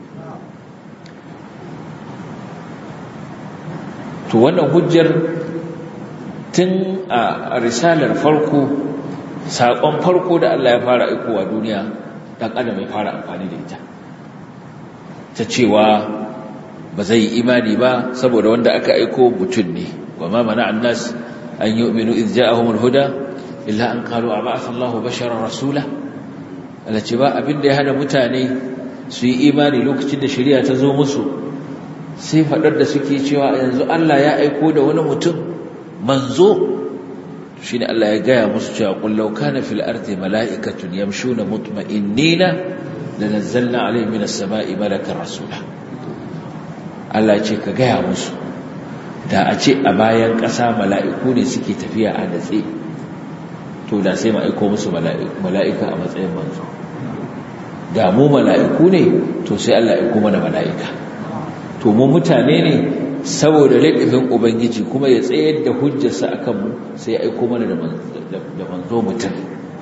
to wannan hujjar tun a risalar farko saƙon farko da Allah ya fara aikowa duniya ɗan adam ya fara amfani da ita ta cewa ba zai yi imani ba saboda wanda aka aiko mutum ne wa ma mana annas an yi uminu iz ja'ahumul huda illa an qalu aba'atha Allahu basharan rasula Allah ce ba abinda ya hada mutane su yi imani lokacin da shari'a ta zo musu sai faɗar da suke cewa yanzu Allah ya aiko da wani mutum manzo shi ne Allah ya gaya musu cewa ƙullau kana fil ardi mala'ikatun yamshuna mutma'innina da nazzalna alayhi minas sama'i malakan rasula Allah ce ka gaya musu da a ce a bayan ƙasa mala'iku ne suke tafiya a natse to da sai ma aiko musu mala'ika a matsayin manzo da mu mala'iku ne to sai Allah ya aiko mana mala'ika to mu mutane ne saboda laifin ubangiji kuma ya tsayar da hujjarsa a kanmu sai ya aiko mana da manzo mutum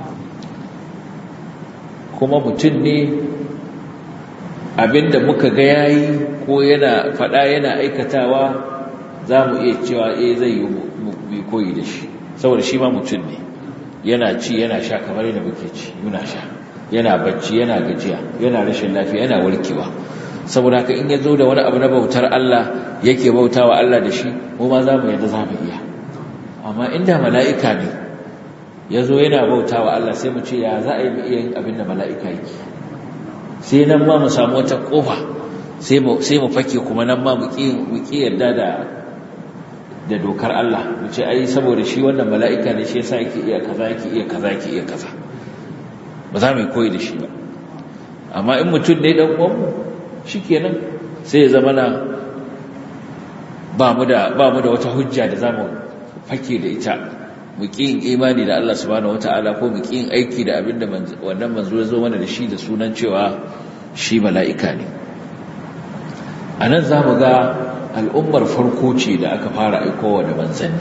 kuma mutum ne abinda muka ga yayi ko yana faɗa yana aikatawa za mu iya cewa eh zai yi mu koyi da shi saboda shi ma mutum ne yana ci yana sha kamar yadda muke ci muna sha yana bacci yana gajiya yana rashin lafiya yana warkewa saboda haka in ya zo da wani abu na bautar Allah yake bautawa Allah da shi mu ma za mu yadda za mu iya amma inda mala'ika ne ya zo yana bautawa Allah sai mu ce ya za a yi iya yin abin da mala'ika yake sai nan ma mu samu wata ƙofa sai mu fake kuma nan ma mu ƙi yarda da da dokar Allah mu ce ai saboda shi wannan mala'ika ne shi yasa yake iya kaza yake iya kaza yake iya kaza ba za mu yi koyi da shi ba amma in mutum ne dan uwanmu shikenan sai ya zama na ba mu da ba mu da wata hujja da zamu fake da ita mu yin imani da Allah subhanahu wataala ko mu yin aiki da abinda wannan manzo ya zo mana da shi da sunan cewa shi mala'ika ne anan zamu ga al'ummar farko ce da aka fara aikowa da manzanni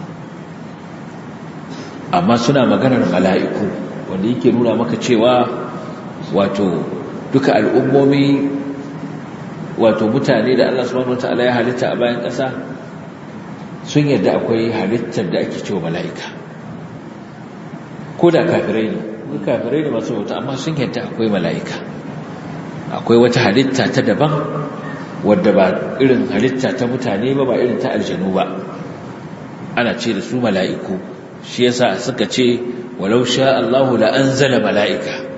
amma suna maganar mala'iku wanda yake nuna maka cewa wato duka al'ummomi wato mutane da Allah subhanahu wataala ya halitta a bayan ƙasa sun yadda akwai halittar da ake cewa mala'ika ko da kafirai ne ko kafirai ne masu bauta amma sun yadda akwai mala'ika akwai wata halitta ta daban wadda ba irin halitta ta mutane ba ba irin ta aljanu ba ana ce da su mala'iku shi yasa suka ce walau sha Allahu la anzala mala'ika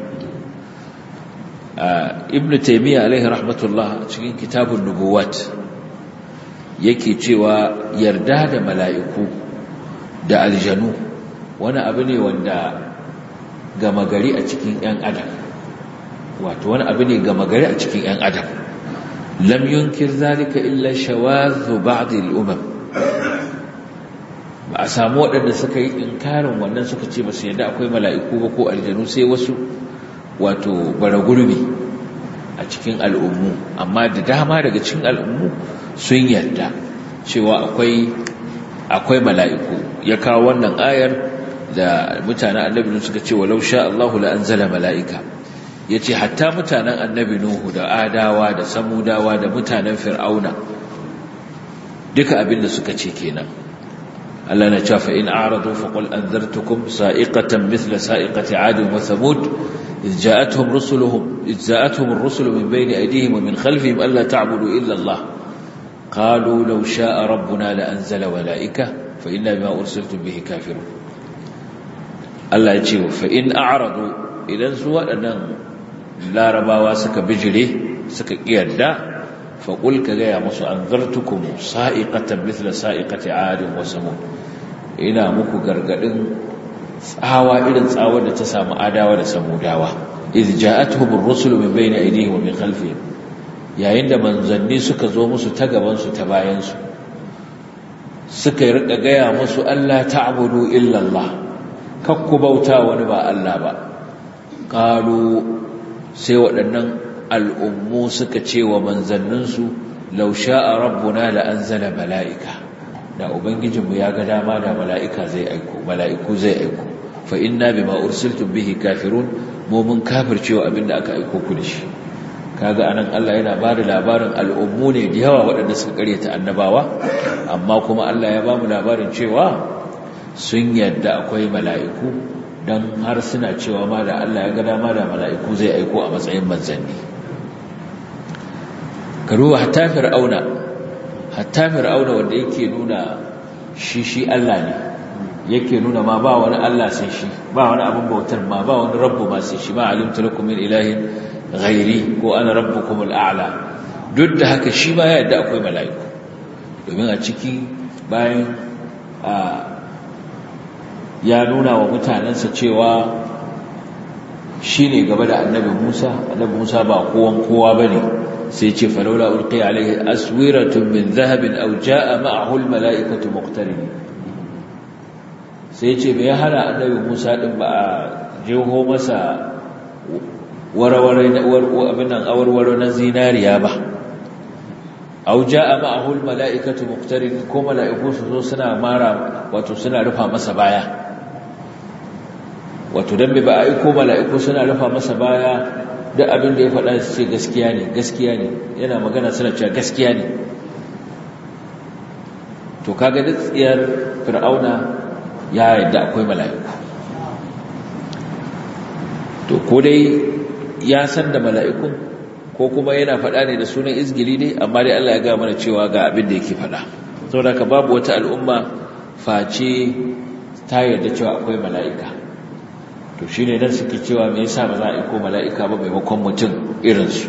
ibn taymiya alaihi rahmatullah cikin kitabun nubuwat yake cewa yarda da mala'iku da aljanu wani abu ne wanda gama gari a cikin ‘yan adam wato wani abu ne gama gari a cikin ‘yan adam lam yunkir zalika illa shawazu ba'dil umam ba a samu waɗanda suka yi inkarin wannan suka ce ba su yadda akwai mala'iku ba ko aljanu sai wasu wato bara gurbi a cikin al'ummu amma da dama daga cikin al'ummu sun yarda cewa akwai akwai mala'iku ya kawo wannan ayar da mutanen annabi suka ce walau sha Allahu la anzala mala'ika yace hatta mutanen annabi nuhu da adawa da samudawa da mutanen fir'auna duka abin da suka ce kenan Allah na cewa fa in a'radu fa qul anzartukum sa'iqatan mithla sa'iqati 'ad wa thamud إذ جاءتهم رسلهم إذ جاءتهم الرسل من بين أيديهم ومن خلفهم ألا تعبدوا إلا الله قالوا لو شاء ربنا لأنزل ملائكة فإنا بما أرسلتم به كافرون الله يجيب فإن أعرضوا إذا سوى أن لا ربا واسك بجري سك إيدا فقل كجايا مصر أنذرتكم صائقة مثل صائقة عاد وسمود إنا مكو غرغدن tsawa irin tsawar da ta samu adawa da samudawa idh ja'atuhum ar-rusulu min bayni aydihim wa min khalfihim yayin da manzanni suka zo musu ta gaban su ta bayan su suka yi rika gaya musu Allah ta'budu illa Allah kakku bauta wani ba Allah ba qalu sai waɗannan al'ummu suka ce wa manzanninsu law sha'a rabbuna la anzala mala'ika da ubangijinmu ya ga dama da mala'ika zai aiko mala'iku zai aiko fa inna bima ursiltum bihi kafirun mu mun kafircewa abinda aka aiko ku da shi kaga anan Allah yana ba da labarin al'ummu ne da yawa waɗanda suka karyata annabawa amma kuma Allah ya ba mu labarin cewa sun yadda akwai mala'iku don har suna cewa ma da Allah ya ga dama da mala'iku zai aiko a matsayin manzanni karuwa hatta fir'auna hatta fir'auna wanda yake nuna shi shi Allah ne yake nuna ma ba wani Allah sai shi ba wani abin bautar ma ba wani rabbu ma sai shi ma alimtu lakum min ilahin ghairi ko ana rabbukum al'ala duk da haka shi ma ya yadda akwai mala'iku domin a ciki bayan ya nuna wa mutanensa cewa shi ne gaba da annabi Musa annabi Musa ba kowan kowa bane sai ce falaula ulqi alaihi aswiratun min dhahabin aw jaa ma'ahu almala'ikatu muqtarin sai ce me ya hana annabi Musa din ba a jeho masa warware abin nan awarwaro na zinariya ba aw jaa ma'ahu almala'ikatu muqtarin ko mala'iku su zo suna mara wato suna rufa masa baya wato dan ba aiko mala'iku suna rufa masa baya duk abin da ya faɗa su ce gaskiya ne gaskiya ne yana magana suna cewa gaskiya ne to kaga duk tsiyar fir'auna ya yadda akwai mala'iku to ko dai ya san da mala'ikun ko kuma yana faɗa ne da sunan izgili ne amma dai Allah ya ga mana cewa ga abin da yake faɗa saboda ka babu wata al'umma face ta yarda cewa akwai mala'ika to shi ne don suke cewa me yasa ba za a iko mala'ika ba maimakon mutum irinsu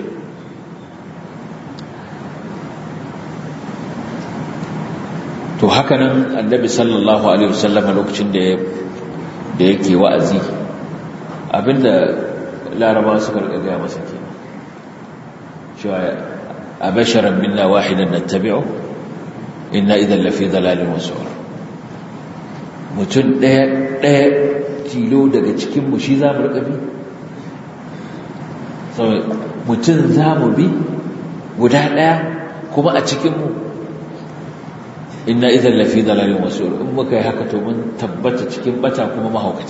to haka nan annabi sallallahu alaihi wasallama lokacin da da yake wa'azi abinda laraba suka rika gaya masa ke cewa a basharan minna wahidan nattabi'u inna idan lafi dalalin wasu mutum ɗaya ɗaya tilo daga cikinmu shi za mu riƙa bi mutum za mu bi guda ɗaya kuma a cikinmu inna idan lafi dalalin wasu in muka yi haka to mun tabbata cikin bata kuma mahaukata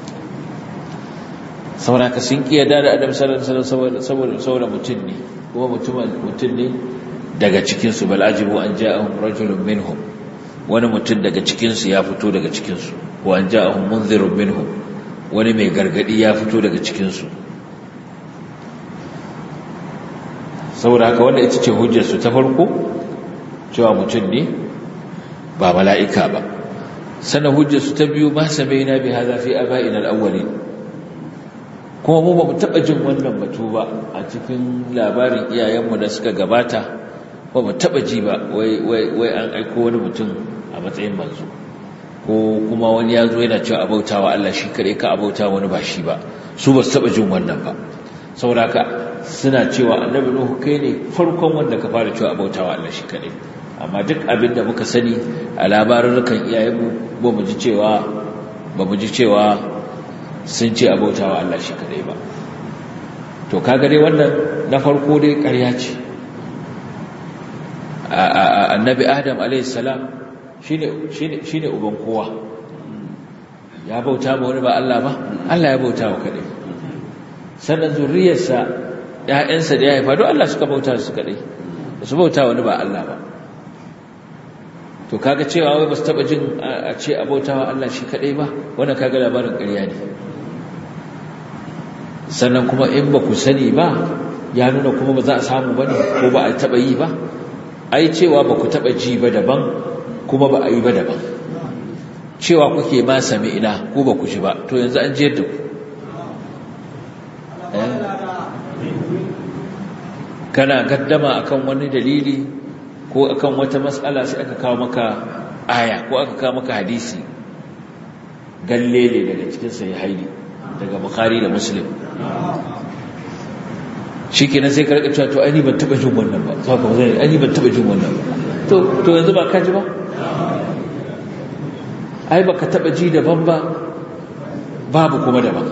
saboda ka sun ƙiya da adam saboda saboda mutum ne kuma mutum ne daga cikinsu bal'ajibu an ja'ahum rajulun minhum wani mutum daga cikinsu ya fito daga cikinsu wa an ja'ahum munzirun minhum wani mai gargadi ya fito daga cikinsu saboda haka wanda ita ce hujjarsu ta farko cewa mutum ne ba mala'ika ba sannan hujjarsu ta biyu ma samaina bi hadha fi aba'ina al-awwalin kuma mu ba mu taba jin wannan batu ba a cikin labarin iyayenmu da suka gabata ba mu taba ji ba wai wai an aiko wani mutum a matsayin manzo ko kuma wani ya zo yana cewa abautawa Allah shi kare ka abauta wani ba shi ba su ba su taba jin wannan ba saboda suna cewa annabi nuhu kai ne farkon wanda ka fara cewa abautawa Allah shi kare amma duk abin da muka sani a labarurukan iyayenmu ba mu ji cewa ba mu ji cewa sun ce abautawa Allah shi kare ba to kaga dai wannan na farko dai ƙarya ce annabi adam a.s. shi ne uban kowa ya bauta ma wani ba Allah ba Allah ya bauta wa kaɗai sannan zurriyarsa ‘ya'yansa da ya haifa don Allah suka bauta su kaɗai da su bauta wani ba Allah ba to kaga cewa wai ba su taɓa jin a ce a bauta wa Allah shi kaɗai ba wannan kaga labarin ƙarya ne sannan kuma in ba ku sani ba ya nuna kuma ba za a samu ba ne ko ba a taɓa yi ba ai cewa ba ku taɓa ji ba daban kuma ba a yi ba daban cewa kuke ma sami ina ko ba ku ji ba to yanzu an jiyar da ku kana gaddama akan wani dalili ko akan wata matsala sai aka kawo maka aya ko aka kawo maka hadisi gallele daga cikin sai haili daga bukhari da muslim shi kenan sai ka rika cewa to ai ban taba jin wannan ba saka ba zai ai ban taba jin wannan ba to to yanzu ba ka ji ba ai baka taba ji daban ba babu kuma daban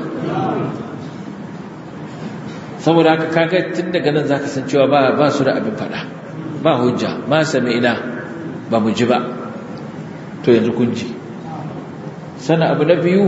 saboda haka kaga tun daga nan zaka san cewa ba ba su da abin fada ba hujja ma sami'na ba mu ji ba to yanzu kun ji sana abu na biyu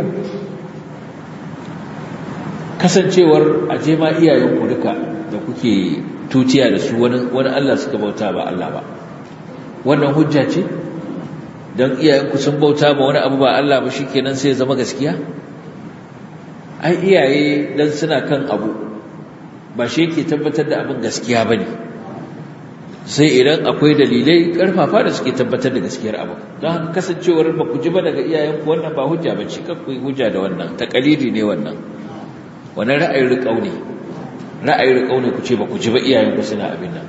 kasancewar aje ma iyayenku duka da kuke tutiya da su wani wani Allah suka bauta ba Allah ba wannan hujja ce don iyayenku sun bauta ba wani abu ba Allah ba shikenan sai ya zama gaskiya ai iyaye dan suna kan abu ba shi yake tabbatar da abin gaskiya bane sai idan akwai dalilai karfafa da suke tabbatar da gaskiyar abu don kasancewar ba ku ji ba daga iyayenku wannan ba hujja ba ce kan ku yi hujja da wannan takalidi ne wannan wannan ra'ayin riƙau ne ra'ayin riƙau ne ku ce ba ku ji ba iyayenku suna abin nan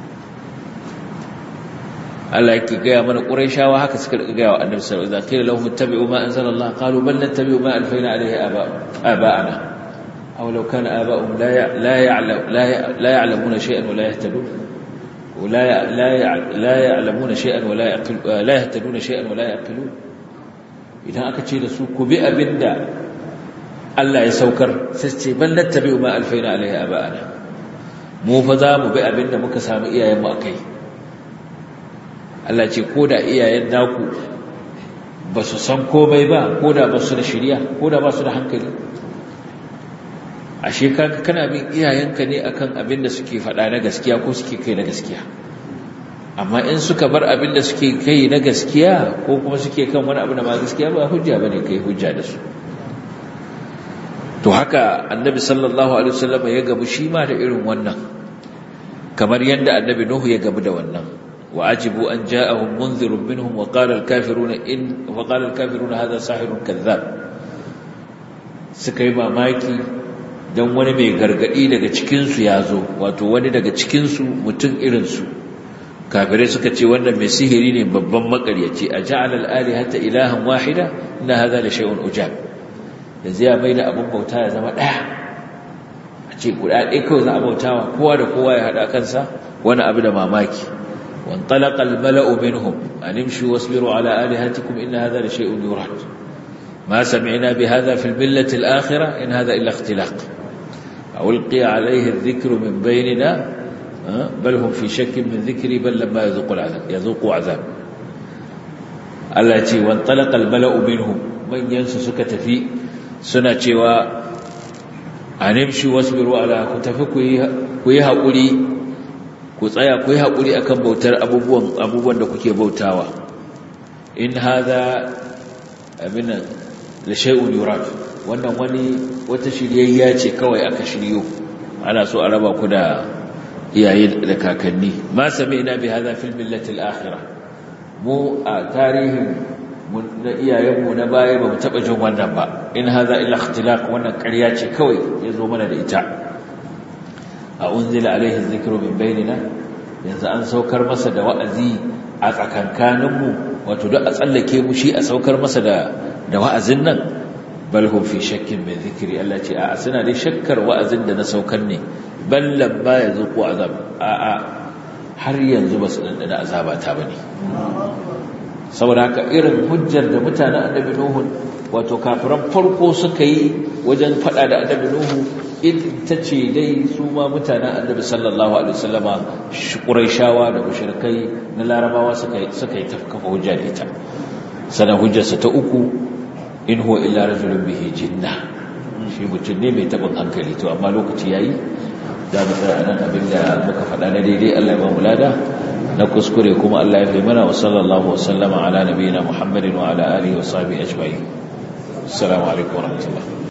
Allah yake gaya mana Qurayshawa haka suka gaya wa Annabi sallallahu alaihi wasallam qila lahum ittabi'u ma anzalallah qalu bal nattabi'u ma alfayna alayhi aba'ana aw law kana aba'uhum la la ya'lam la ya'lamuna shay'an wa la yahtadun ولا لا لا يعلمون شيئا ولا يعقل لا يهتدون شيئا ولا يعقلون idan aka ce da su ku bi abinda Allah ya saukar sai ce bal nattabi'u ma alfaina alaihi aba'ana mu fa za mu bi abinda muka samu iyayen mu akai Allah ce ko da iyayen naku ba su san komai ba ko da ba su da shiriya ko da ba su da hankali ashe kaga kana bin iyayenka ne akan abin da suke faɗa na gaskiya ko suke kai na gaskiya amma in suka bar abin da suke kai na gaskiya ko kuma suke kan wani abu da ba gaskiya ba hujja bane kai hujja da su to haka annabi sallallahu alaihi wasallam ya gabu shi ma da irin wannan kamar yadda annabi nuhu ya gabu da wannan wa ajibu an ja'ahum munzirun minhum wa qala al-kafiruna in wa qala al-kafiruna hadha sahirun kadhab suka yi mamaki don wani mai gargadi daga cikinsu ya zo wato wani daga cikinsu mutum irinsu kafirai suka ce wannan mai sihiri ne babban makaryaci a ja'al al'ali hatta ilahan wahida na haza da shay'un ujab yanzu ya mai da abin bauta ya zama ɗaya a ce guda ɗaya kawai za a bautawa kowa da kowa ya haɗa kansa wani abu da mamaki وانطلق الملأ منهم أن امشوا واصبروا على آلهتكم إن هذا لشيء يراد ما سمعنا بهذا في الملة الآخرة إن هذا إلا اختلاق ألقي عليه الذكر من بيننا بل هم في شك من ذكري بل لما يذوقوا العذاب يذوقوا عذاب التي وانطلق الملأ منهم من ينسى سكت في سنة و أن امشوا واصبروا على كتفك كويها قولي كويها كويها قولي أكم بوتر أبوبوان أبوبوان دكوكي بوتاوا إن هذا أبنا da shay'un yurad wannan wani wata shiryayya ce kawai aka shiryo ana so a raba ku da iyaye da kakanni ma sami'na bi hadha fil millati al-akhirah mu a tarihin na iyayenmu na baya ba mu taba jin wannan ba in hadha illa ikhtilaq wannan ƙarya ce kawai yazo mana da ita a unzila alaihi dhikru min bainina yanzu an saukar masa da wa'azi a tsakankaninmu wato duk a tsallake mu shi a saukar masa da da wa'azin nan bal hum fi shakkin min zikri Allah ce a suna dai shakkar wa'azin da na saukar ne bal lamma yazuqu azab a a har yanzu ba su dandana azaba ta bane saboda haka irin hujjar da mutanen annabi nuhu wato kafiran farko suka yi wajen fada da annabi nuhu ita ce dai su ma mutanen annabi sallallahu alaihi wasallama quraishawa da mushrikai na larabawa suka yi suka yi tafkafa hujja da ita sanan hujjarsa ta uku in huwa illa rajulun bihi jinna shi mutum ne mai tabin hankali to amma lokaci yayi da mu tsaya nan abin da muka faɗa na daidai Allah ya ba mu lada na kuskure kuma Allah ya fi mana wa sallallahu wa sallama ala nabiyina Muhammadin wa ala alihi wa sahbihi ajma'in assalamu alaikum wa rahmatullah